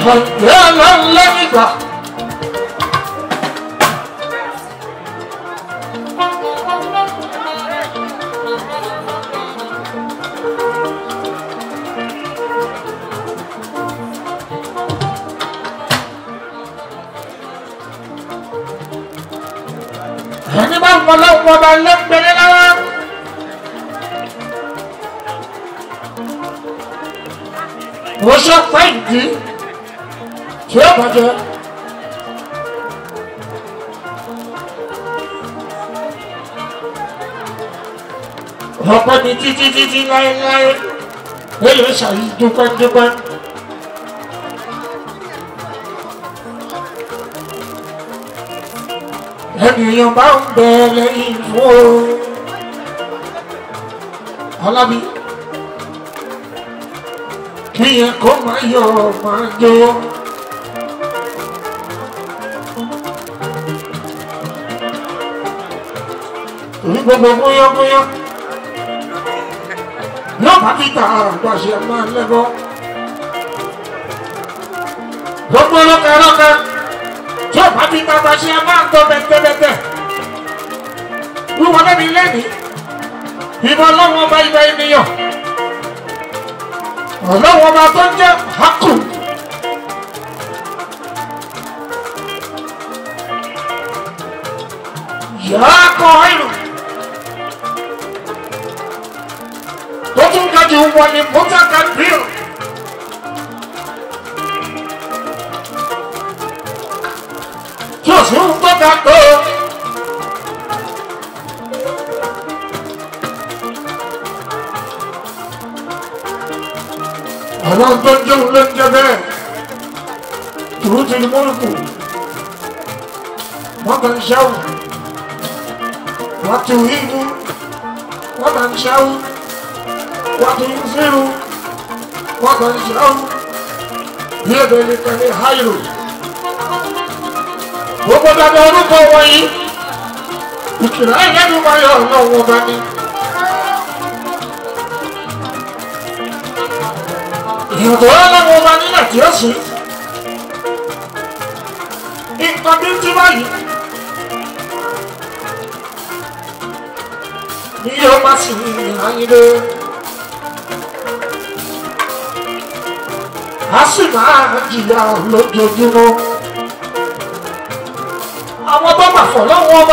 àkàndé ọlọ́lẹ́gbà. ẹni bá ń fọlọ́ wọn bá lẹ́gbẹ̀rẹ́ lára. wọ́n ṣe pẹ́ ìdí tí ó bàjẹ́. ọ̀pọ̀ ní títí títí láéláé èyí ń ṣàyí dúpẹ́ dúpẹ́. ènìyàn bá ń bẹ lẹ́yìn fún o. alábí kíyẹn kó máa yọ máa jó. ní gbogbo bóyábóyá yóò bá kíkà àgbàṣe máa lẹ́bọ̀. gbogbo lọ́kẹ́lọ́kẹ́ tí ó bá kíkà àgbàṣe máa tọ́ bẹ́tẹ́bẹ́tẹ́. wíwọlé mi lẹ́nìí ìbọn lọ́wọ́ ọba ibà ènìyàn ọlọ́wọ́ ọba tó ń jẹ́ hakù. yàrá kọ ìlú tó tún ga jù wọ ní mọ́tàkà bíl. tí o sì ń gbọ́dọ̀ tó. àwọn tó ń jẹun ló ń jẹ bẹ́ẹ̀ tòun ti ní mọ́lùkù wọ́n kàn ń ṣẹ́wù wọ́n ti wí ní wọ́n kàn ń ṣẹ́wù wọ́n ti ń fírun wọ́n kàn ń ṣẹ́wù bí èdè nìkan ní háìlò gbogbo dáadáa orúkọ wọ̀nyí ìkìlá ìlẹ́nu máa yọ ọ̀nà wọn bá ní. ìyàtọ̀ ọlọ́wọ́ ọba nílẹ̀ tí ó sùn nǹkan bí ti báyìí ní yóò má sì ní ìhányílé a sì máa jìyà lójoojúmọ́ àwọn tó bà fọ̀ lọ́wọ́ ọba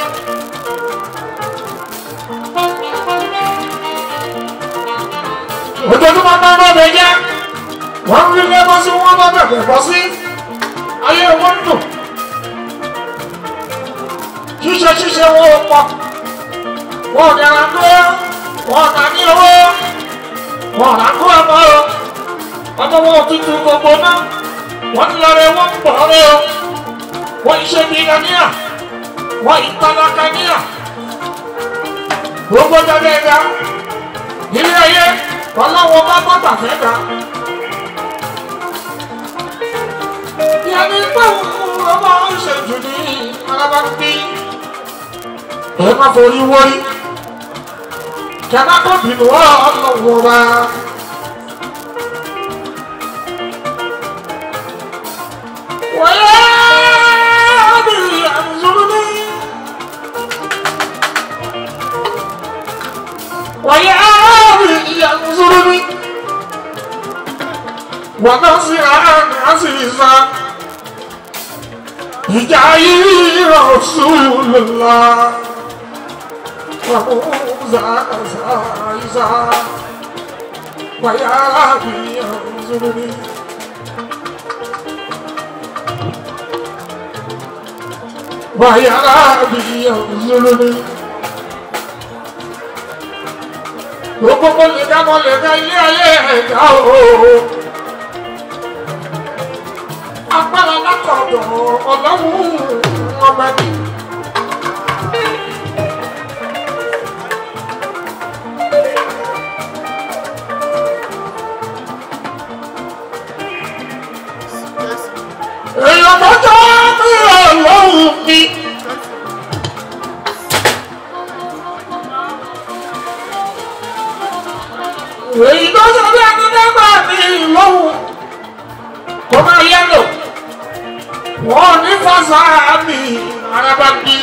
ojoojúmọ́ máa ń rọ́ọ̀bẹ jẹ́ wọ́n rí lẹ́bọ́ sí wọ́n bá bẹ̀bẹ̀ bọ́ sí ayé wọn dùn ṣíṣe ṣíṣe wọn ò pọ̀ wọn ò dára tó wọn ò dá ní owó wọn ò rákó ọmọ o ọmọ wọn ò tuntun gbogbo náà wọ́n ń lọrẹ wọ́n ń bọ̀ rẹ o wọ́n ń ṣe bíi níyà wọ́n ń tálákà níyà gbogbo dáadáa ẹ̀dá ilé ayé ọlọ́wọ́ bá bọ́tà fẹ́ ga. Ìyàní gbọ́hùn ọmọ ìṣèjú ní alábá ń bí. Ẹ má forí wórí. Kẹ̀má kò bínú ọlọ́wọ́ bá. Wọ́yá bí àmúzúrú ní. Wọ́yá bí àmúzúrú ní. ونصرا عزيزا هجاي رسول الله وموزا زايزا ويا ربي انظرني ويا ربي انظرني gbogbo lè dá mọ lè dá ilé ayé ẹ̀dá o agbára látọ̀dọ̀ ọlọ́run ọmọ ẹbí. èèyàn mọ́tò mi ọlọ́run mi. èyí tó sọ bí ẹni dẹ́gbà mi lọ́wọ́. kó máa yẹ́lò wọ́n ní fásitì araba ní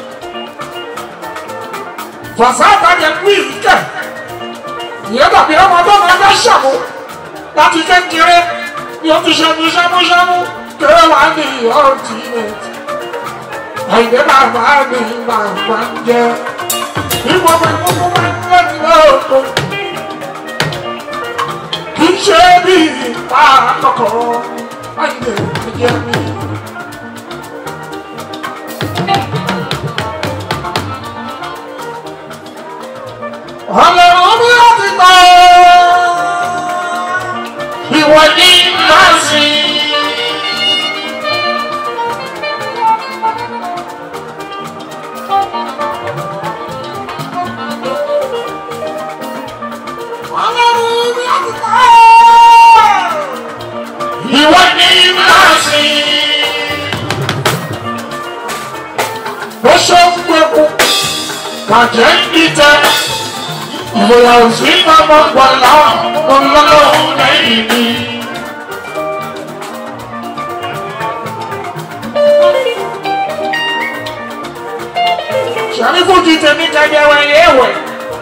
fásitì àjẹ ní ìkẹ́ ìyẹn dàbí ọmọ tó máa bá ṣàmú láti kékeré ni ó ti ṣẹ́mu ṣámúṣámú kéré wá ní ultimate àìdè bàbá mi bàbá ń jẹ ìwọ mi kúkú máa ń lẹ́nu lọ́kọ̀ kì í ṣe bí ìpa àkọ́kọ́ àìdè ìjẹ mi. Ọlọ́run mi ò ti tọ́ ìwọ ní máa sìn. Ọlọ́run mi ò ti tọ́ ìwọ ní máa sìn. Bó ṣe ń gbẹ́kú, bàjẹ́ ń dìtẹ̀. Ìwòyà òsì máa mọ̀ gbọ̀lá ọlọ́run lẹ́yìn mi. Sàrí fújì tèmi kẹjẹ wẹ̀yẹ ẹ̀wẹ̀.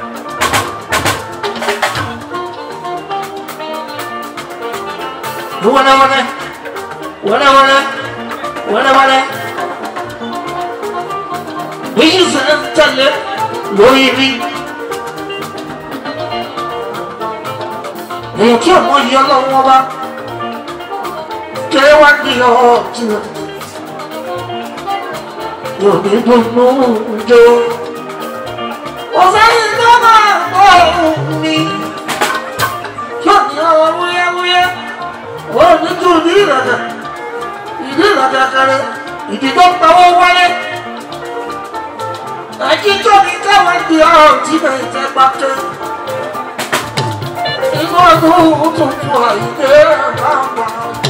Wẹ́lẹ́wẹ́lẹ́, wẹ́lẹ́wẹ́lẹ́, wẹ́lẹ́wẹ́lẹ́. Èyí sì ń tẹ̀lé lórí mi. èèyàn tí ọmọ yìí ọlọ́run ọba kéré wá ní ọtí rẹ yóò ní dùnú jọ ọ̀sẹ̀ yìí tó máa bọ̀ ọ̀hún mi yóò ní ọwọ́ wúyẹ́wúyẹ́ ó ní tún ní ìrẹ̀lẹ̀ ìdí ìrẹ̀lẹ̀ kẹrẹ ìdí tó ń pawó wálé ẹ̀jí tó ní káwọn di ọtí rẹ ìtẹ́ pàtó inú ọdún tuntun àìdé bàbá.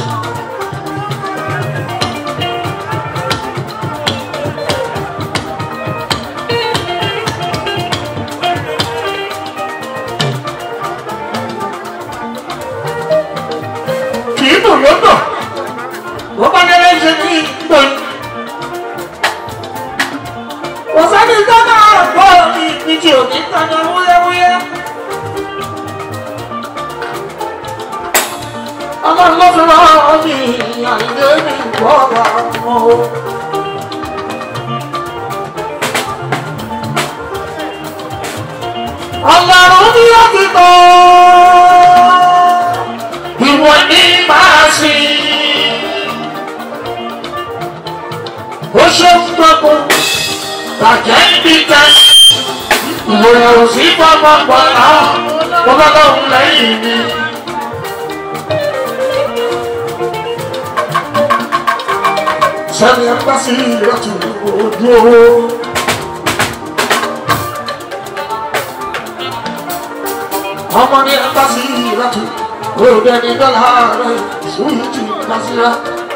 kì í dùn lọ́dọ̀ bó bá délé ṣe ní ìgbò kò sẹ́ni tó máa gbọ́ ìdíje òní kan ní wúyẹ́wúyẹ́. ọlọ́run ló fi rán mi àìlè mi gbọ́ra mọ́ o. ọlọ́run ní òtítọ́ ìwọ ní máa sìn. ó ṣe ń gbogbo bàjẹ́ ń bí tẹ́ ìwòye òsì gbọ́gbọ́gbọ́ náà ọlọ́run lẹ́yìn mi. sẹ́ni ẹ̀ bá sí ìrọ̀tù ojú owó. ọmọ ní ẹ̀ bá sí ìrọ̀tù òde ní dọ́là rẹ̀ sùúrù ti bá sí rẹ̀.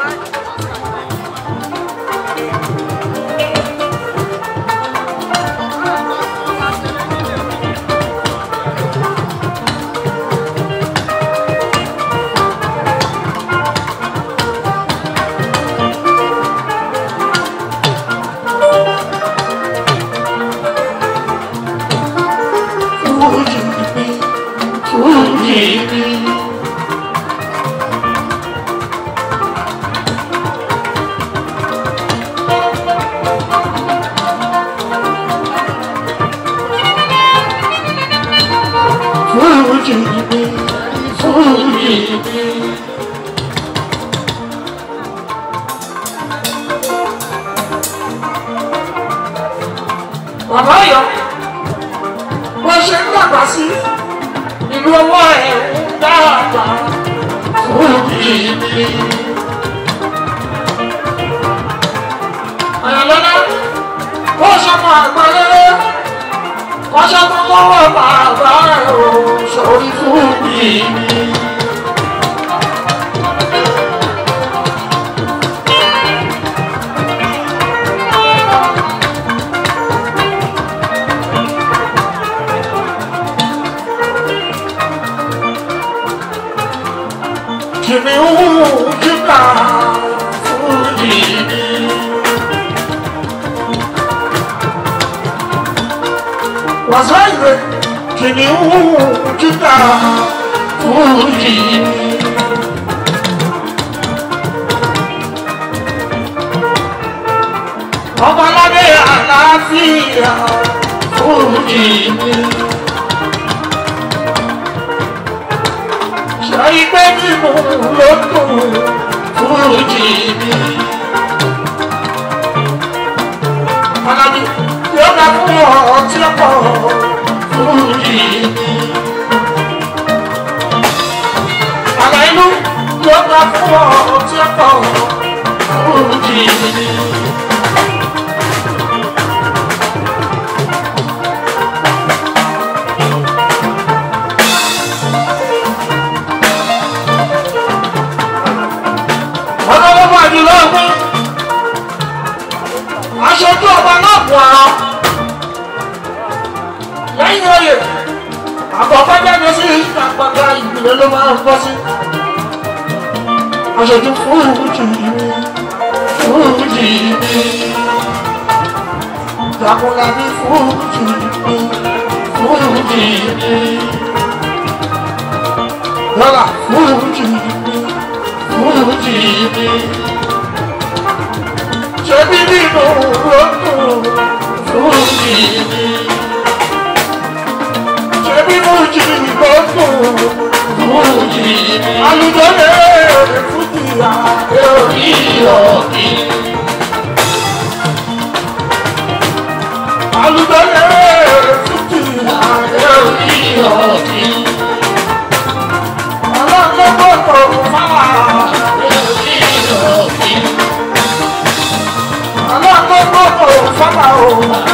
Bàbá yọ, wọ́n ṣe ń dàgbà sí ìlú ọwọ́ ẹ̀ ń dàgbà fún ìdí. Àyàlọ́lá, ó ṣọmọ àgbáyé, wọ́n ṣọmọ lọ́wọ́ bàbá ẹ̀ ò sọ̀rí fún ìdí. kìnìún kìnìún wàsá ìwé kìnìún jíjà fújì. ọmọládé àlàáfíà fújì. ṣe ìgbé mímú ló dùn fújì. Alábí yóò dá fún ọ tí ó pọ̀ fújì. Àlà inú yóò dá fún ọ tí ó pọ̀ fújì. Ọlọ́wọ́ bá jù lọ́gbọ́n aṣojú ọba náà bù ara lẹ́yìn oyè àkọ́kọ́ jáde sí ìpàgbàgbà ìgbìlẹ̀ ló máa ń bọ́ sí aṣojú fúrúùjì fúrúùjì jagunlabi fúrúùjì fúrúùjì lọ́la fúrúùjì fúrúùjì ṣebí nínú lọ́dún fújì ṣebí fújì lọ́dún fújì alùjọ́lẹ̀ fújì àti orí ọ̀kì alùjọ́lẹ̀ fújì àti orí ọ̀kì ọlọ́gbọ́gbọ́ fáwọn àti orí ọ̀kì alágbọ́gbọ́gbọ́ fábà o.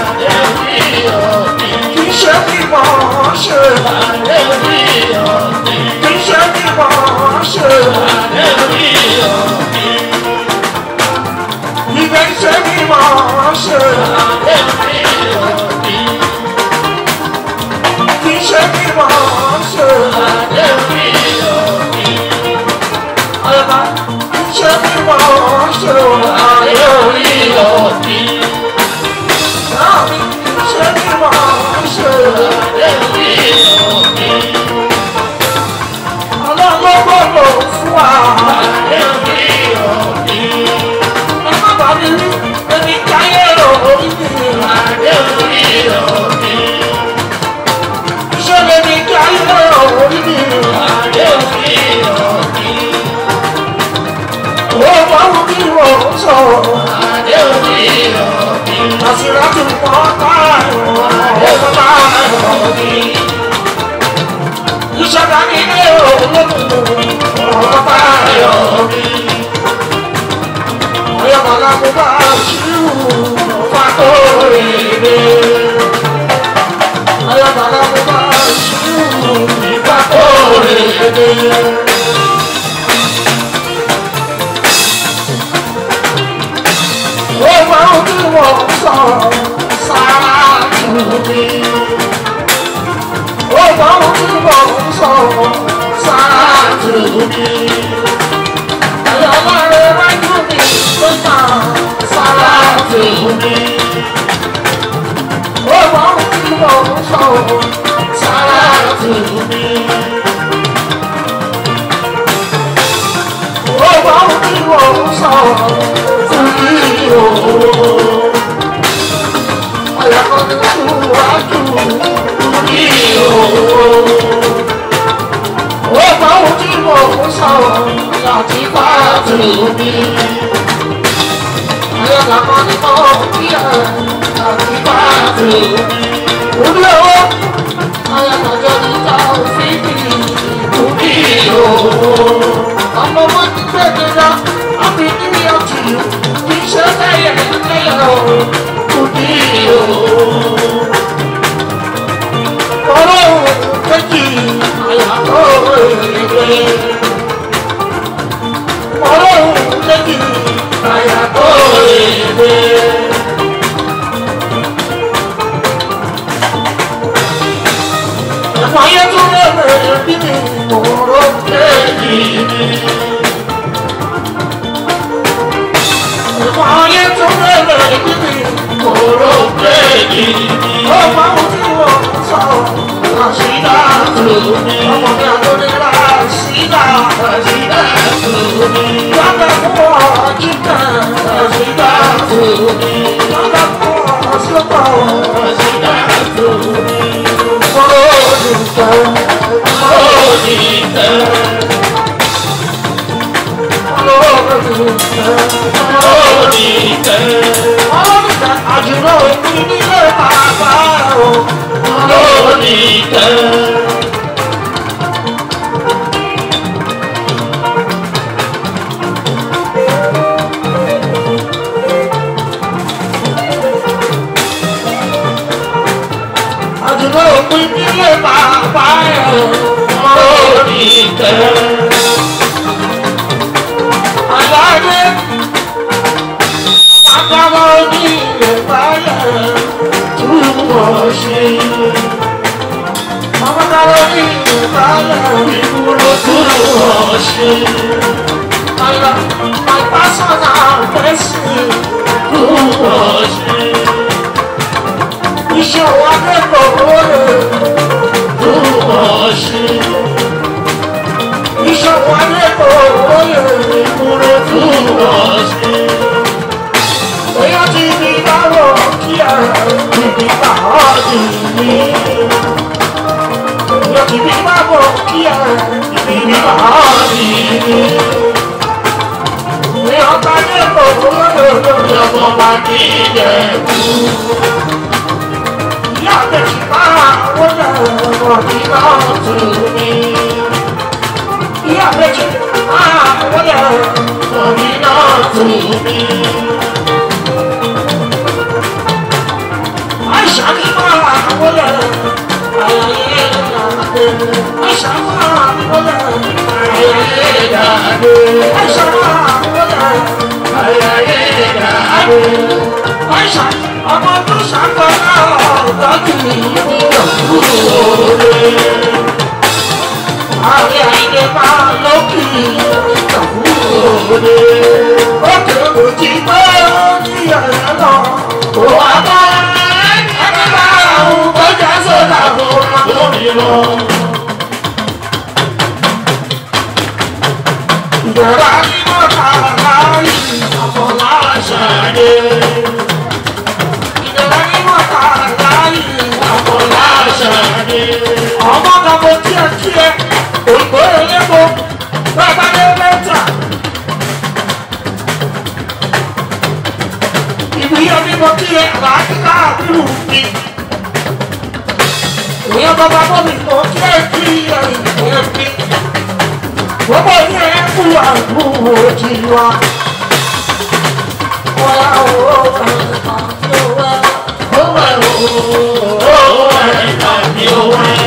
Kì í ṣe kí mọ̀ ọ́ ṣe. Kì í ṣe kí mọ̀ ọ́ ṣe. Ibẹ̀ ń ṣe kí mọ̀ ọ́ ṣe. Kì í ṣe kí mọ̀ ọ́ ṣe. Ọ̀yọ̀ká kì í ṣe kí mọ̀ ọ́ ṣe. Ayé orí ọ̀dí. Náà mi kì í ṣe kí mọ̀ ọ́ ṣe. Ọlọ́gbọ́gbọ́ fún wa. Ẹ má bàa mi rí ẹni káyé orí mi. Iṣẹ́ lè ní káyé orí mi. Ó máa ń kí wọ́n sọ̀rọ̀. Àṣírà ti pọ̀ táyọ̀ ọ̀pọ̀ táyọ̀. Ìṣẹ̀dá ní ilé olókùn ọ̀pọ̀ táyọ̀. Ayọ̀kọ̀lá mo bá ṣírù ọ̀pá tó rèé. Ayọ̀kọ̀lá mo bá ṣírù ìgbà tó rèé. Ó máa ń kí wọ́n sọ̀rọ̀ sára tù mí. Ó máa ń kí wọ́n sọ̀rọ̀ sára tù mí. Ẹ̀yọ́ láre wájú mi ló ta sára tù mí. Ó máa ń kí wọ́n sọ̀rọ̀ sára tù mí. Ó máa ń kí wọ́n sọ̀rọ̀ tù mí o. Ayọ̀kọ̀ ní ṣùwájú mi o. Ó máa ń kí wọ́n sọ̀rọ̀ láti bá tù mí. Ayọ̀kọ̀ ní kọ́ kí ẹ̀ láti bá tù mí. Orí owó ayọ̀kọ̀ ní ká òfin mi o. Ọmọ wọn ti gbé mi lọ, àbí níbi ọtí yìí, kì í ṣe lẹ́yẹ̀ lẹ́yẹ̀ o. Kùdí o. Ọlọ́run méjì àyàtọ̀ èdè. Ọlọ́run méjì àyàtọ̀ èdè. Ẹ̀fọ́ ayé tún lè bẹ̀rẹ̀ bí mi òró kéjì mi. Ẹ̀fọ́ ayé tún lè bẹ̀rẹ̀ bí mi òró kéjì mi. Ó máa ń tí wọ́n pín nílé bàbá ẹ̀ lórí tẹ̀. Àlàyé agbára oní ilẹ̀ báyẹ̀ túbọ̀ ṣe. Agbára oní ilẹ̀ báyẹ̀ ìdúró túbọ̀ ṣe. Àyà my personal blessing túbọ̀ ṣe. Iṣẹ́ wa kẹ́kọ̀ọ́ rẹ̀ túbọ̀ ṣe. Iṣẹ́ wa kẹ́kọ̀ọ́ rẹ̀ ìdúró túbọ̀ ṣe. Bóyá tí mi bá wọ̀ kí ẹ ìbí bá ọ́ dì mí. Bóyá tí mi bá wọ̀ kí ẹ ìbí bá ọ́ dì mí. Ní ọba ní òwúrọ̀ lórí ọmọ bá ní ìjẹ̀kú. Ìyá àbẹ̀jì máa wọlé ọmọ mi náà tù mí. Ìyá àbẹ̀jì máa wọlé ọmọ mi náà tù mí. Aisha ni máa wọlé ayẹyẹ ìdàgbé. Aisha máa wọlé ayẹyẹ ìdàgbé. Aisha máa wọlé ayẹyẹ ìdàgbé. Aisha ọmọ tó ṣàkóso ọ̀dọ́jú ìyókùrò rẹ̀. Ààrẹ àìlè máa lókì ìyókùrò rẹ̀. Òkè òjì pé ó ní ẹ̀rẹ́ lọ. Òwò àbá ẹni bá òun tó jẹ́ sódà fún lórí lọ. Ìjọba ní mọ́ta láàyè àfọlá ṣàdé. Ìjọba ní mọ́ta láàyè àfọlá ṣàdé. Ọmọ kan mo kíẹ̀ kíẹ̀, òyìnbó elépo, bàbá dé mẹ́ta. ìwúyọ ní mo kí ẹ àlàáfíà àbúrò mi. Ìyẹn bàbá bọ́ mi mo kí ẹ kí ẹ ìwé mi. Gbogbo ní ẹ kú àbúrò ti wá. Wọ́n yá owó ẹ̀ àti owó ẹ̀. Owó ẹ̀ owó ẹ̀ àti owó ẹ̀.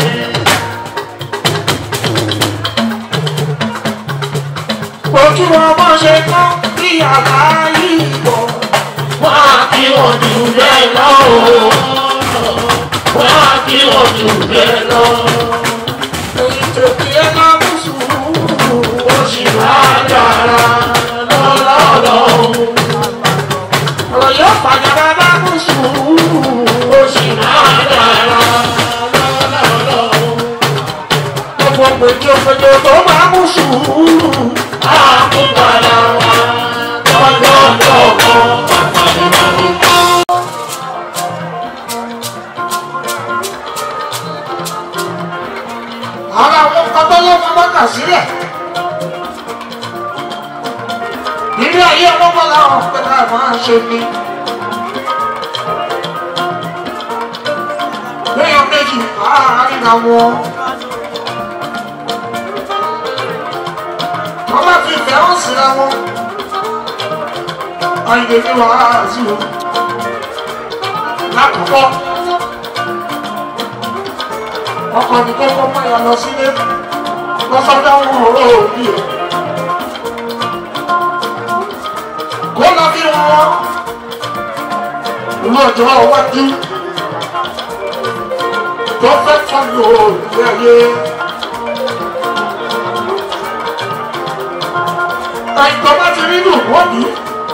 Mo kí wọn bọ́ ṣe tán bí àlàyé ìbọn wá kí wọ́n jù bẹ́ẹ̀ lọ o. wá kí wọ́n jù bẹ́ẹ̀ lọ. èyí tó kí ẹ máa mú sùúrù ó sì máa dára lọ́lọ́lọ́. ọ̀rọ̀ yóò padà bá bá mú sùúrù ó sì máa dára lọ́lọ́lọ́. gbogbo gbèjògbèjò tó bá mú sùúrù á mú padà wá lọ́lọ́lọ́. ara àwọn ọgbọ́lọ́ máa kà sílẹ̀. Ilé ayé ọlọ́gbọ́n làwọn ọ̀pẹ̀lá máa ń ṣe ní. Lẹ́yìn méjì àárín àwọn. Wọ́n bá fi ìfẹ́ hàn síra wọn. Àyìnbó ní wàhálà sí o. Lákòókò ọkọ ní kókó mọ ìyá lọ sílé lọ́sọ́dọ̀ àwọn ọ̀rọ̀ òbí ẹ̀. kó lọ bí wọn ìlú ọjọ́ iwájú tó fẹ́ fọ́lù òbí ayé. àìtọ́ bá ti rí nù wọ́n bí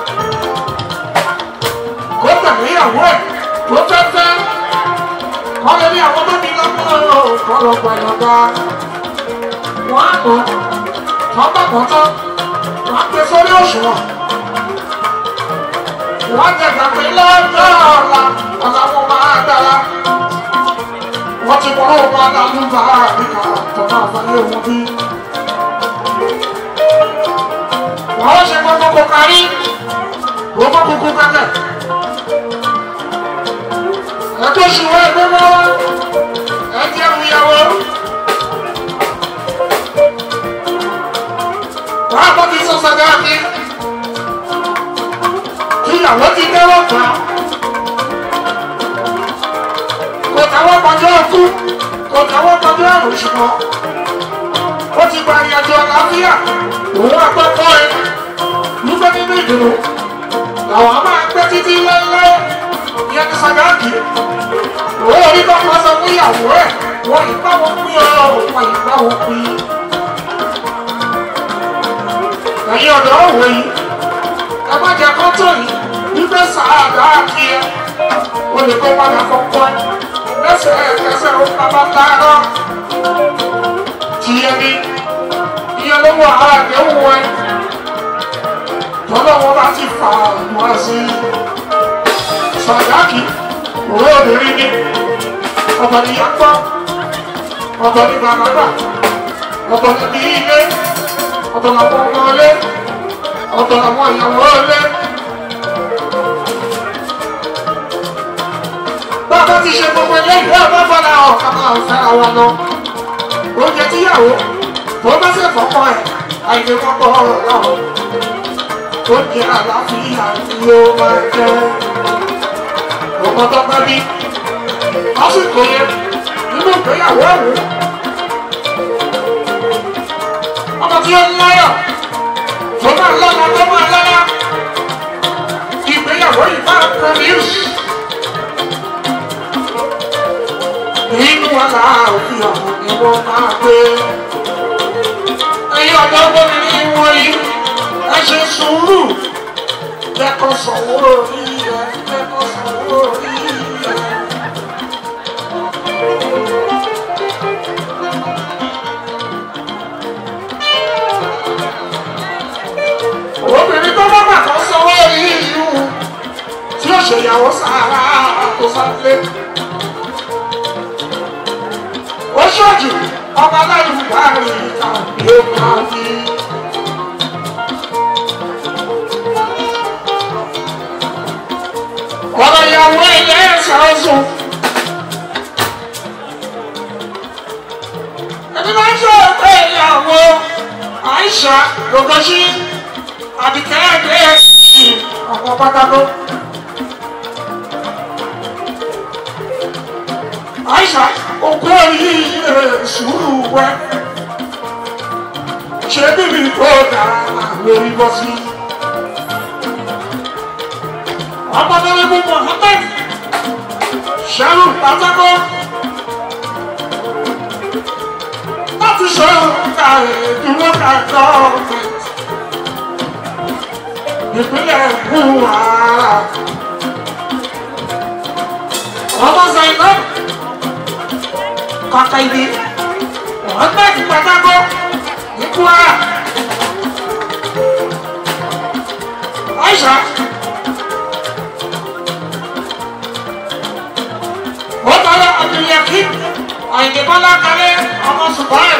kó tẹ̀lé ìyàwó ẹ̀ tó fẹ́ fẹ́ wọ́n lè ní àwọn mọ́bí lọ́pọ̀ ọ̀pọ̀lọpọ̀ ìyọ̀gá wọ́n á mọ̀ wọ́n bá mọ̀ tán wọ́n á gbé sórí òṣùwọ̀n wọ́n jẹ gbàgbé lọ́jọ́ ọ̀la ọ̀la wọn máa dára wọ́n ti mọ̀ ọ́ wọn lálú bá àríkà tó máa fọlé wọn bí. wọ́n ṣe gbogbo kò kárí gbogbo kúkú kẹ́kẹ́ ẹgbẹ́ òṣùwọ̀n ẹgbẹ́ mọ́ ẹgbẹ́ ìyàwó. wọ́n á bọ́ ti sọ sọ́dọ̀ àti ìyàwó ti dẹ́wọ́ pa. kò táwọn pàjọ́ kú kò náwó tọjú àrùn ṣùgbọ́n ó ti gba ìyàjọ àlàáfíà òun àgbẹ̀kọ́ ẹ nígbà nínú ìdùnnú làwọn a máa gbé títí lẹ́lẹ́ ìyẹn ní sàgáàkì òun ò ní kọ́ máa sọ fún ìyàwó ẹ̀ wọ́n ìgbà wọn pín ọ wọ́n ìgbà wọn pín. ẹ̀yin ọ̀dọ́ òwe yìí ẹ má jẹ kọ́tò yìí wípé sàgáàkì ẹ o lè kó padà kọ́kọ́ ẹ lẹ́sẹ̀ ẹ̀kẹsẹ̀ ó bàbá tààrọ́ tiẹ̀ ní ìyẹn ló wọ ara àdéhùn ẹ tọ́lọ́wọ́ bá ti fà wá sí sàdáàkì òwe obìnrin ní ọ̀tọ̀ ní yàgbọ́ ọ̀tọ̀ ní bàbá ọ̀tọ̀ ní ilé ọ̀tọ̀ làwọn ọmọ ilé ọ̀tọ̀ làwọn ìyàwó ilé. bàbá ti ṣe gbogbo ilé ìwé ọ̀dọ́ bọ́lá ọ̀kan máa ń fẹ́ra wọn lọ oúnjẹ tíyàwó tó bá ṣe fọ́kọ ẹ̀ àìlè kọ́kọ́ ọ̀rọ̀ náà ó jẹ́ àlàáfíà tí ó máa jẹ́ ọmọ tó bá bí lásìkò yẹn nínú ìgbéyàwó ẹ̀wò ọmọ tí ó ń láyọ̀ tó máa lọ́la tó máa lọ́la ìgbéyàwó yìí máa produce nínú àlàáfíà ni wọ́n máa gbé ẹ̀yin ọ̀dọ́ obìnrin wọ̀nyí ẹ ṣe sùúrù kẹ́kọ̀ọ́ sanwó orí ẹ kẹ́kọ̀ọ́ sanwó orí ẹ. obìnrin tó bá bàtọ́ sanwó orí ìlú tí ó ṣèyàwó sára tó sáfẹ́. ó ṣọ́jú ọba láyé bá rí tàbí ó máa bí. ọ̀rọ̀ ìyàwó ilé ẹ̀sán ọ̀sùn. ẹni máa ń sọ pé ìyàwó àìsà lọ́gọ́sí àbíkẹ́ ẹ̀dẹ́ ẹ̀sìn ọ̀pọ̀ pátákó. àìsà òkú orí sùúrù wẹ́ ṣé bíbí tó dáa lórí bọ́ sí. Honorable Mohammed Sharu Patako láti ṣe òǹkà ìdúró kàkọ́ ìpínlẹ̀ Buhara. Ọmọ Zainab kàkà ìdí Mohammed Patako ní Buhara. Aisha. Bọ́tàlá Abdulyakin Àyìnbọ́lá kalẹ̀ ọmọ Ṣùgbọ́n.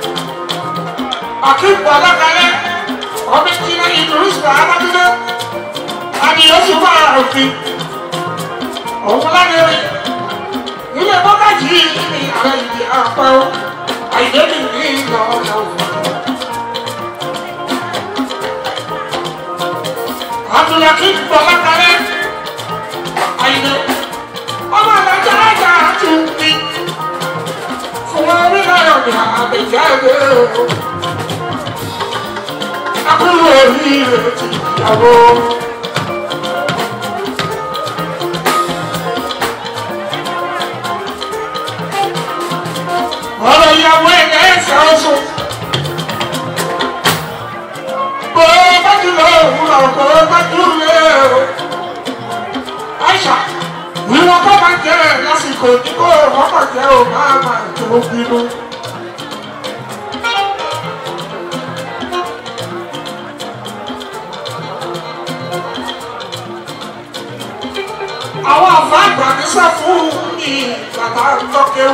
Akim Bọ́lá kalẹ̀ ọmọ ìjìnlẹ̀ Idris Bahamadúdé. Adìyọ́sùn bá òfin. Òun lánàá ilé bọ́kájì ní ààrẹ ìdí àpá o. Àyìnbí ní ìlọ ọ̀nà òfin. Abdulyakin Bọ́lá kalẹ̀ Àyìnbí ọmọ àgbàjá àjà tún bí fún orí náà ní àbẹ̀jáde o. Akúrò oríire ti ìyàwó. Ọ̀rọ̀ ìyàwó ẹ̀yẹ ẹ̀sẹ̀ ọ̀sùn. Bó bá jùlọ òwúrọ̀ bó bá jùlọ o. Aisha ìwọ̀n kọ́ máa jẹ́ lásìkò tí kò wọ́n kọ̀ jẹ́ ò máa máa tó bínú. àwọn àfa àgbà ní sá fún mi bàbá tọ́kẹ́wù.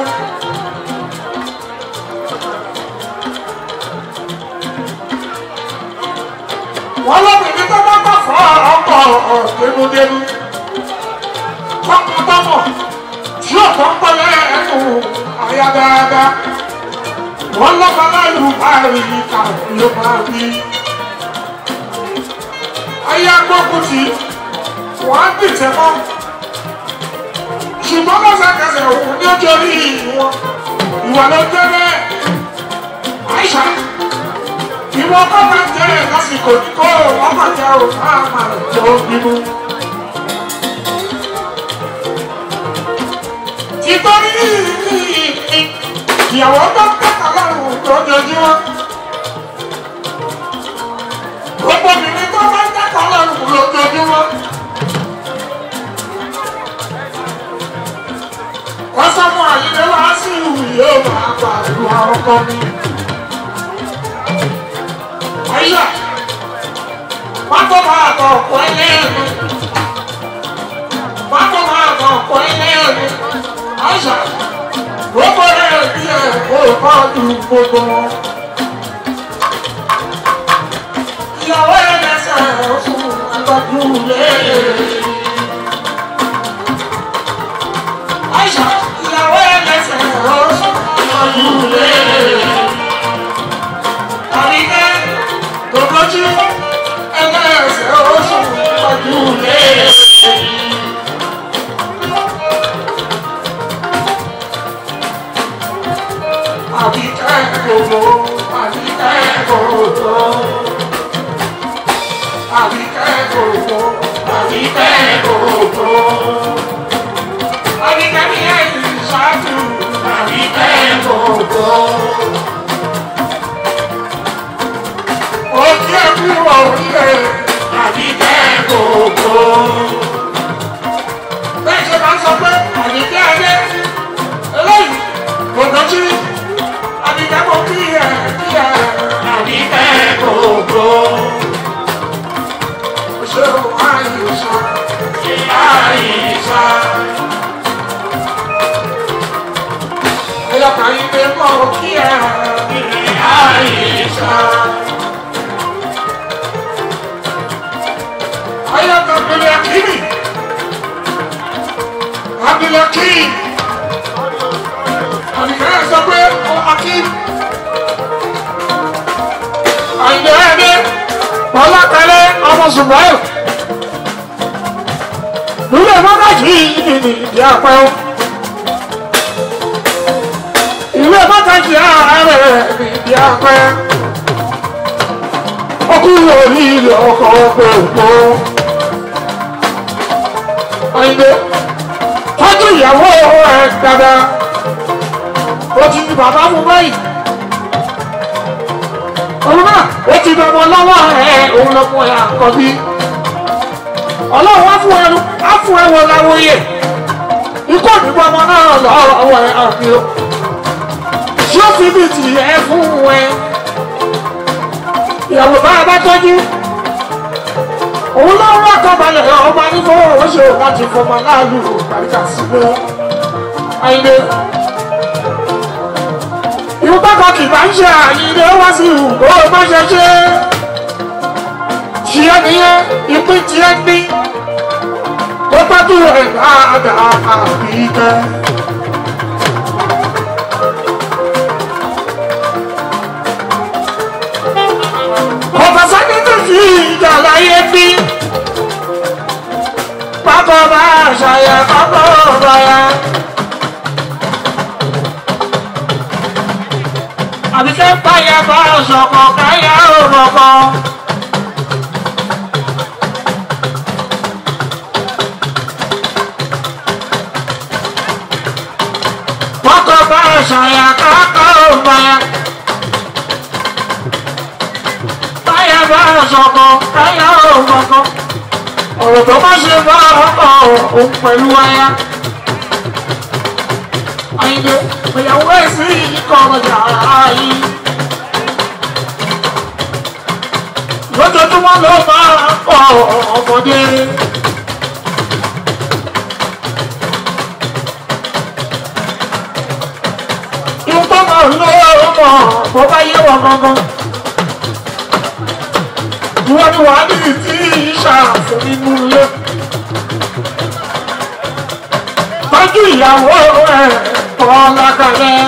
wọ́n lóbìnrin tó bá bá fọ́ ọkọ̀ ọ̀dẹ́nudẹ́nu tọkàntọkàn tí ọ̀pọ̀ ń pẹ́lẹ́ ẹnu àyà dáadáa wọ́n lọ́ba láìlú báyìí ká ló máa bí. ayé agbókun tí wọ́n á dìtẹ̀ mọ́ ṣùgbọ́n lọ́sàkẹsẹ̀ òun ní ojú orí wọn ìwà ló jẹ́ bẹ́ẹ̀ àìsà ìwọ kọ́ bá jẹ́ lásìkò ní kó wọ́n bá jẹ́ o máa máa jẹ́ ó bínú. ìtọ́rí ìyàwó tó ń kẹ́kọ̀ọ́ lọ́rùn lójoojúmọ́. gbogbo obìnrin tó bá ń kẹ́kọ̀ọ́ lọ́rùn lójoojúmọ́. wọ́n sọ fún àyílé wá sí ìlú yóò máa pa ìlú àwọn kan ní. Àyíṣà, wọ́n tó máa kọ̀ ọ̀pọ̀ ẹlẹ́ẹ̀mí. Wọ́n tó máa kọ̀ ọ̀pọ̀ ẹlẹ́ẹ̀mí. Àyíṣà, gbogbo rẹ̀ bí ẹ̀ kó kọ́ ju gbogbo wọn. Ìyàwó ẹ̀ lẹ́sẹ̀ oṣù àtọ́jú lé. Àyíṣà, ìyàwó ẹ̀ lẹ́sẹ̀ oṣù àtọ́jú lé. Àríkẹ́ gbogbojú ẹlẹ́sẹ̀ oṣù àtọ́jú lé. Àbíkẹ́ gbogbo, àbíkẹ́ gbogbo. Àbíkẹ́ gbogbo, àbíkẹ́ gbogbo. Àbíkẹ́ ní ẹ̀yìn ṣáájú, àbíkẹ́ gbogbo. Òkè ẹ̀kú ọ̀rẹ́, àbíkẹ́ gbogbo. Bẹ́ẹ̀ ṣe máa ń sọ pé àbíkẹ́ adé, eléyìí, gbogbo jí àbíkẹ́ mo kí ẹ kí ẹ àbíkẹ́ gbogbo. Ṣé o àyíṣà? Àyíṣà. Ẹyọkàn yìí pé mo kí ẹ àyíṣà. Ayọ̀kàn bẹ̀rẹ̀ kíni. Abdulhakeem. Àbíkẹ́ sọ pé ó Hakeem. Àyìnbó ẹ̀dẹ́. Bọ́lá kẹlẹ́ ọmọ Zùbáyò. Lúlẹ̀ mọ́gájì ìdí ìdí àpẹ́ o. Ìwé mọ́gájì ààrẹ ìdí àpẹ́. Ọkùnrin orí ilẹ̀ ọkọ̀ ọgbẹ́ òpó. Àyìnbó tọ́jú ìyàwó ẹ̀ dáadáa ó ti di bàbá mú báyìí. òun náà ó ti dọ̀mọ́ lọ́wọ́ ẹ̀ òun lọ́mọ ẹ̀ àkọ́bí. ọlọ́run á fún ẹnu á fún ẹwọ láwòye. ikú òdìbò ọmọ náà lọ́wọ́ ẹ̀ àbí o. ṣé ó fi bíi tìyẹ fún ẹ. ìyàwó bá a bá tọ́jú. òun ló ń rọ́kọ̀ balẹ̀ ọba nígbà owó ṣe láti fọmọ láàlú àríkà sílẹ̀. àyìnbó ìwọ bákan kì bá ń ṣe àyílé wá sí ìwò má ṣe ṣe tiẹ̀ nìyẹn ìpín tiẹ̀ ní tó tọ́jú ẹ̀ dáadáa àbí kẹ́. kọ̀fọ̀sá ní tó fi ìjà láyé bí pákó bá ṣàyẹ̀ pákó bá yá. àbí fẹ́ báyà bá ọ̀ṣọ̀kọ̀ káyà òrọ̀kọ̀. Kọ́kọ́ bá ọ̀ṣọ̀yà kákọ́ òbáyà. Báyà bá ọ̀ṣọ̀kọ̀ káyà òrọ̀kọ̀. Ọ̀rọ̀ tó má ṣe bá ọkọ̀ òun pẹ̀lú aya. Àyìnbó ìyàwó èsì ikọ̀ ọjà ayé. Lójoojúmọ́ ló máa ń pọ̀ ọmọdé. Ìwọ́n máa ń lọ ọmọ bó bá yé wọn gangan. Ìwọ́n ni wàá ní tí ìṣàfún nínú ilé. Tọ́jú ìyàwó ẹ̀ ọlákàlẹ̀.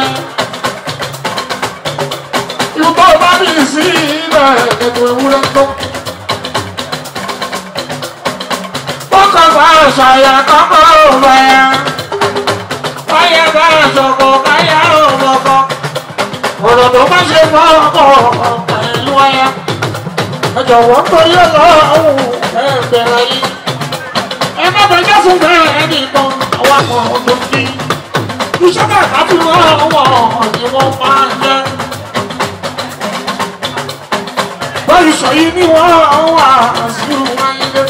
Ìwọ́n bá mi sí ilẹ̀ ẹ̀dùn ewúrẹ́ tó. Bọ́kọ̀ bá ṣàyà kọ́kọ́ rẹ̀. bá ṣe fọ́ ọkọ̀ pẹ̀lú aya ẹ jọ̀wọ́ tó yẹ lọ́wọ́ ẹ bẹ̀rẹ̀ yìí ẹ má bẹ jésù bẹ́ẹ̀ ẹnì kan àwọn kan tó fi iṣẹ́ bẹ́ẹ̀ bá fi wọ́n wọ̀ ni wọ́n máa ń jẹ́ báyìí sọ yìí ni wọ́n wà sí wáyé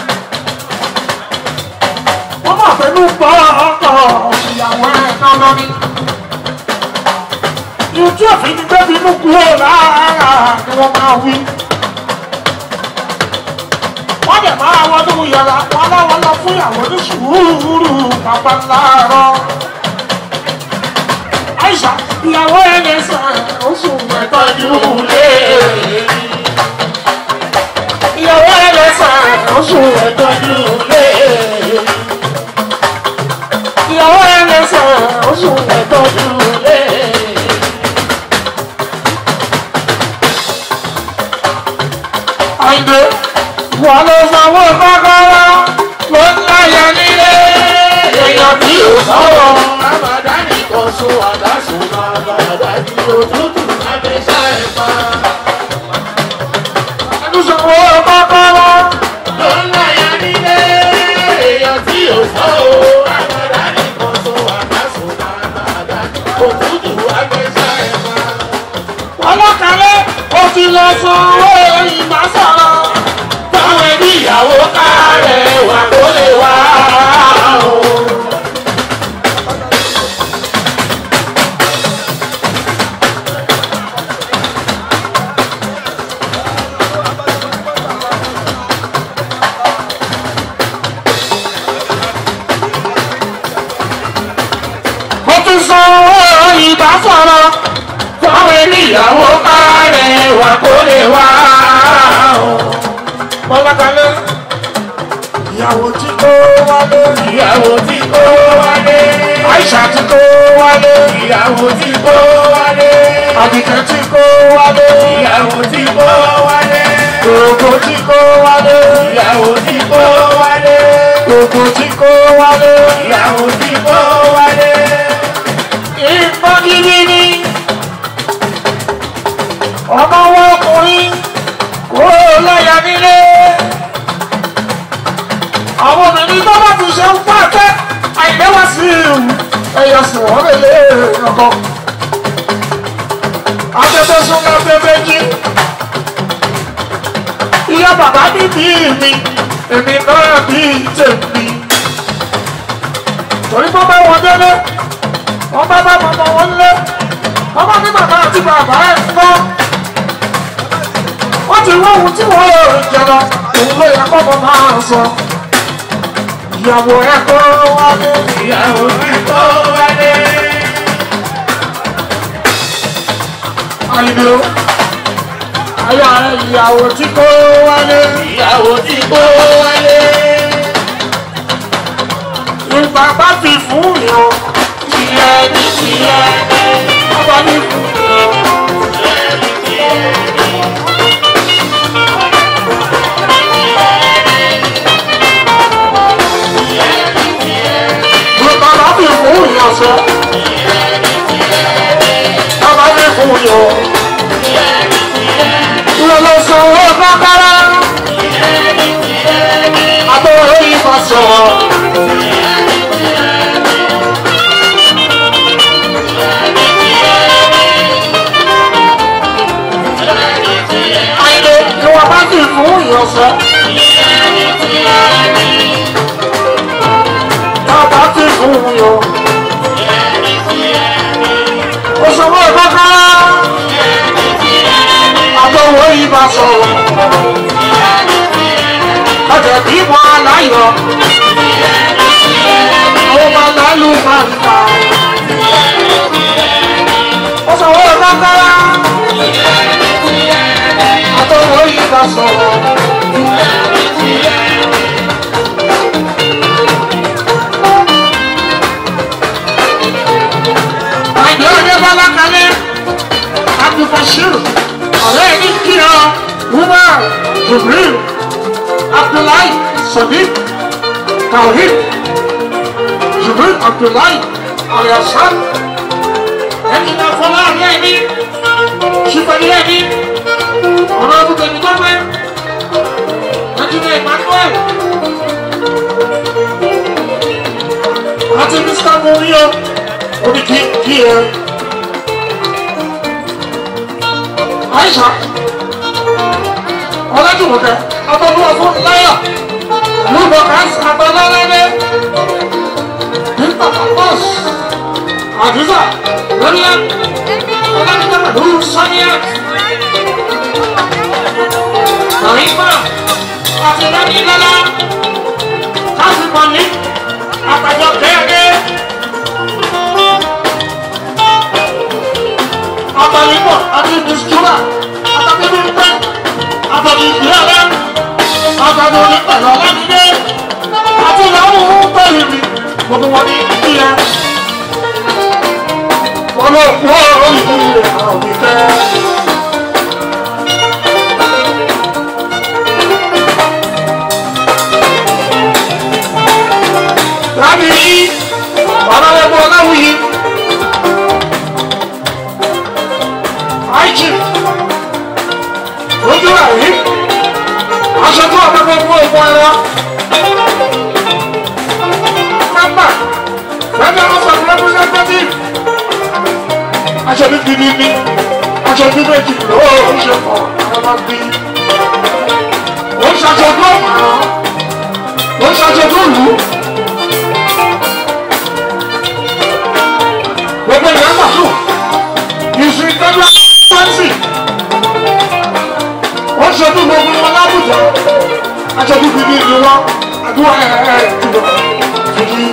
wọ́n máa fẹ́nu gbọ́ ọkọ̀ ìyàwó ẹ̀ náà lọ́ní ojú òfin ti gbẹ́bí inú kúrò lára ni wọ́n máa wí. wọ́n dẹ̀ máa wọnú yàrá wọn láwọn lọ fún ìyàwó ní sùúrù bàbá láàárọ̀. àìsà ìyàwó ẹ̀ lè sàn oṣù mẹ́tọ́ ìdílé. ìyàwó ẹ̀ lè sàn oṣù mẹ́tọ́ ìdílé. ìyàwó ẹ̀ lè sàn oṣù mẹ́tọ́ ìdílé. àìdè wà ló sanwó kọ́kọ́rọ́ ló ń láyà nílé èèyàn tí ò sọ̀rọ̀. Ramadani kan sún àdásùn máa bàdá ní òtútù lábẹ́sà ẹ̀fà. ẹnu sanwó kọ́kọ́rọ́ Ló ń láyà nílé èèyàn tí ò sọ o. Ramadani kan sún àdásùn máa bàdá ní òtútù lábẹ́sà ẹ̀fà. ọlọ́kàlẹ́ ó ti lọ sanwó ìgbà sọ̀rọ̀. Táwọn ẹbí ìyàwó kárẹ̀ wà kó lè wá o. ó ti sanwó ìgbà sọ̀rọ̀. Táwọn ẹbí ìyàwó kárẹ̀ wà kó lè wá o. ọlọ́kàlẹ́ ìyàwó tí kò wálé. Ìyàwó tí kó wálé. àìsà tí kò wálé. Ìyàwó tí kó wálé. àbíkẹ́ tí kò wálé. Ìyàwó tí kó wálé. gbogbo tí kò wálé. Ìyàwó tí kó wálé. gbogbo tí kò wálé. Ìyàwó tí kó wálé. ìbọn gidi ni ọmọ wọn ọkùnrin kó lọ́yà nílé àwọn obìnrin tó bá ti ṣe ń pàtẹ́ àìlẹ́wà sí ìhù ẹ̀yà sùn wọ́n lè lé ọkọ afẹ́fẹ́ sún afẹ́fẹ́ jí ìyá bàbá ní bí mi èmi náà bí tèmi torí bọ́ bá wọn délé wọ́n bá bá bàbá wọn lé wọ́n bá ní bàbá àti bàbá ẹ̀ ń gbọ́. wọ́n ti wọ́n ohun tí wọ́n lè jẹ̀rọ òun ló yẹ kọ́kọ́ máa sọ. ìyàwó ẹ̀ kó wálé. Ìyàwó tí kó wálé. àyìnbó ayọ̀ ẹ̀ ìyàwó tí kó wálé. Ìyàwó tí kó wálé. ìgbà bá fi fún yàn tìyẹ ní tìyẹ wọ́n bá ní fún yàn. ìgbà bá fi fún yàn sọ. wọ́n bá ní fún yàn. lọ́lọ́ sanwó bákárá. àtọ̀rọ̀ yìí bá sọ̀rọ̀. àìlè ni wọ́n bá fi fún yàn sọ. bàbá fi fún yàn. òṣèwọ́ bákárá. àtọ̀rọ̀ yìí bá sọ̀rọ̀. ọjà bí wọn aláyọ̀. àwọn ọmọ lálù máa ń ta. òṣèwọ́ bákárá. àtọ̀rọ̀ yìí bá sọ̀rọ̀. àìdí ọdẹ bọ́lá kalẹ̀ abdulbashir ọ̀rẹ́ ní kíá umar jibril abdullahi sadiq tawhid jibril abdullahi aliasan ẹni náà fọlá rẹ ní ṣùpẹ̀lẹ́ ní ọ̀nà ọdún tẹ̀mí tó pẹ́ ẹ̀jìnlẹ̀ emmanuel àti mr mourinho omi kí kí ẹ aisha ọlọ́dúnrún ọmọdún ọdún láyà lúbọ̀ káàsì àbálálẹ́lẹ́ nípa pàpọ́s àdúrà lọ́lá ọlọ́dún pẹ̀lú sọ́níà àrífà àti lẹ́nìlọ́lá káàsì pọ̀lì àtàjọ kẹ́ẹ̀kẹ́ àtàlípọ̀ àti mìsítúrà àtàbíbíńpẹ́ àtàbí ìgbéyàwó àtàbí onípẹ̀lú ọlọ́dúndé àti ìyàwó pẹ̀lú mi gbogbo wọn ní ìyá wọn ló kú ọ̀rọ̀ ìlú rẹ̀ àwọn òbíkẹ́. láti rí ọ̀nàlẹ́gbọ̀ ọláwùyí àìjì ojú àrí aṣọ tó àpapọ̀ fún ìfún ẹ̀rọ mẹ́mbà federal house of representatives aṣọ ní bíbí ní aṣọ ní méjì lọ́wọ́ ó ṣe pọ̀ àwọn máa bí ó ń ṣaṣọ tó mọ̀ ó ń ṣaṣọ tó lù ú. gbogbo ìyá màtó ìsìn ìtọ́jú pẹ́ńsì wọ́n ṣojú gbogbo wọn láwùjọ aṣojú bíbí ni wọ́n àdúrà ẹ̀ ẹ̀ jùlọ kìkì.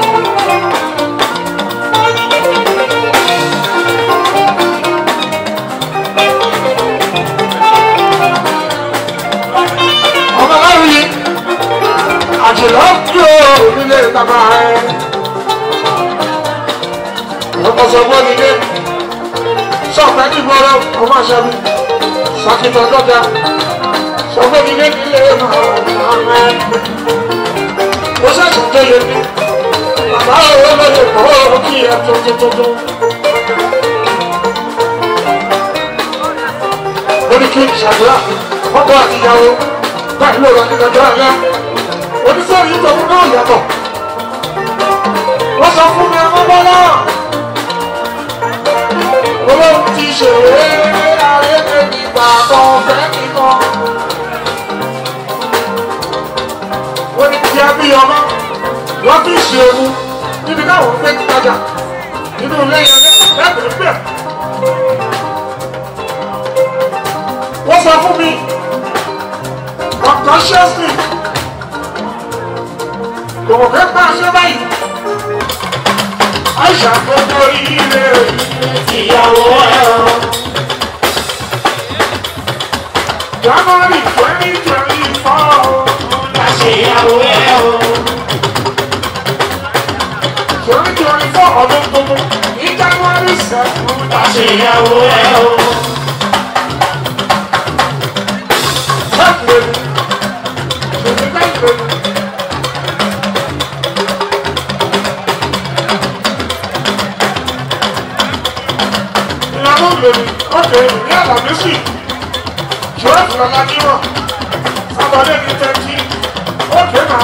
ọmọ aláwìyí àjùlọ yóò nílé bàbá ẹ̀ ọmọsọgbọn nílé sọpẹ nígbọrọ ọmọ àṣẹbí sàkìtàn dọjà sọgbọn nílé nílé ọmọ ẹ ó ṣẹ̀ṣẹ̀ tó yẹ ní bàbá òwe lóye kọ́ ọ́ kí ẹ tuntun lórí kí ìṣàdúrà ọkọ àti ìyàwó báyìí ló rà ní ọjọ́ ẹ̀yà oníṣẹ́ yìí tó ń náà yàtọ̀ wọ́n sọ fún mi ẹ̀mọ́ bọ́lá olóhùn ti ṣèrè ayélujára nígbà kan fẹ́ nìkan. ó ní kí á bí ọmọ wọ́n fi ṣe ewu níbi táwọn fẹ́ ti tajà nínú ilé yẹn lẹ́gbẹ̀ẹ́ bẹ́ẹ̀. wọ́n sọ fún mi unconsciously kò mọ̀ fẹ́ bá a ṣe báyìí. Aisha gbogbo ilé ìyàwó ẹ̀rọ. January twenty twenty four. Láṣeyàwó ẹ̀rọ. Twenty twenty four ọdún tuntun ní January seven. Láṣeyàwó ẹ̀rọ. Tẹ́kùlẹ̀ mi. Ṣèlú tẹ́kùlẹ̀ mi. ìyàwó lèmi ọkẹ ní àlàmísì twelve lọ́lájúmọ̀ sábàdé ní tẹ́tí ọkẹ náà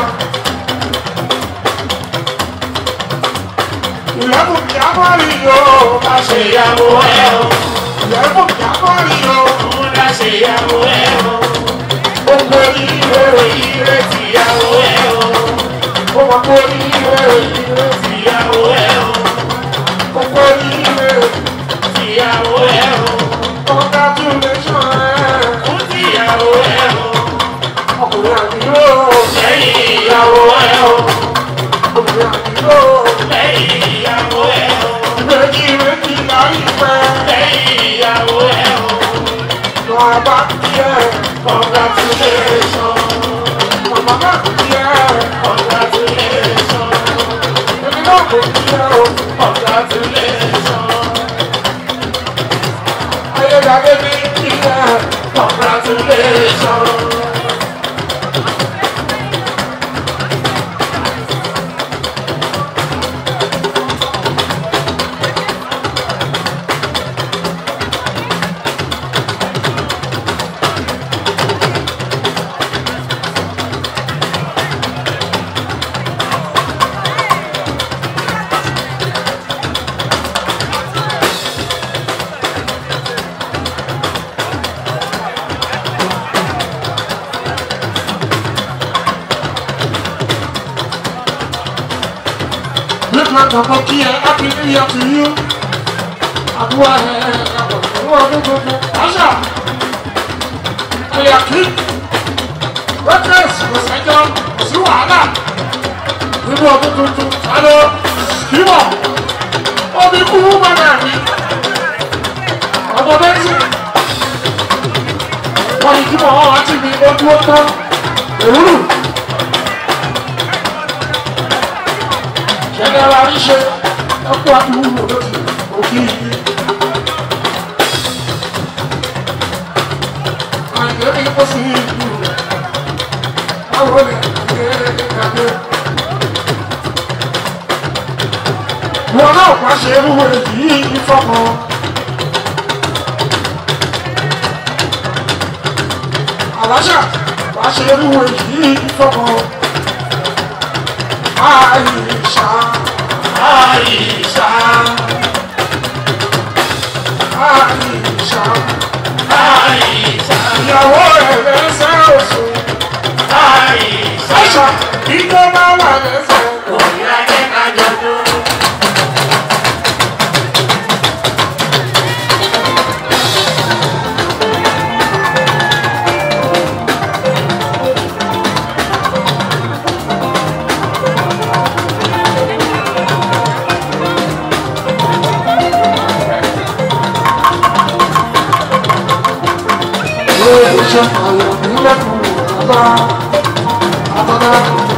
ìyàwó jámárì yóò má ṣe ìyàwó ẹ o ìyàwó jámárì yóò má ṣe ìyàwó ẹ o gbogbo ire ire tìyàwó ẹ o gbogbo ire ire tìyàwó ẹ o gbogbo ire ìyàwó ẹ o. congratulation ẹ. fún ìyàwó ẹ o. ọkùnrin àdúgbò. lẹ́yìn ìyàwó ẹ o. obìnrin àdúgbò. lẹ́yìn ìyàwó ẹ o. méjì méjì láyé pẹ́. lẹ́yìn ìyàwó ẹ o. lọ bá tiẹ̀. congratulation. màmá bá tiẹ̀. congratulation. èmi náà kò tiẹ̀ o. congratulation. Ayédáde ní ìyá congratulation. Ìbàdàn kí ẹ happy new year to you. Àdúrà ẹ̀ ẹ̀ ọdún tuntun. Àṣà ẹ̀yà kí. Wẹ́tẹ̀sì kò sẹ́jọ́ kò sí wàhálà. Nínú ọdún tuntun, alo kíbọ̀. Omi kú mọ́nà mi. Ọmọ méjì. Wọ́n ní kíbọ̀ wọn àti mi ojú ó tán. Òwúrù. Ṣẹ̀dá rí ṣe ẹkú àdúgbò lókè òkè yìí. Àìdè ní kó sí ìlú rẹ̀. Báwo lè ṣe é wọn náà pa ṣe irú èyí ìfọkàn. àlàṣà wàá ṣe irú èyí ìfọkàn. àìṣà àìṣà àìṣà Àìsà, ìyàwó rẹ̀ lẹ́sẹ̀ oṣù. àìsà, àìṣà ìjọba wà lẹ́sẹ̀. òyà jẹ́ ká jọdún. Lóòótọ́ ṣe àyọ̀ nílẹ̀kùn bàbá àtọ́dá.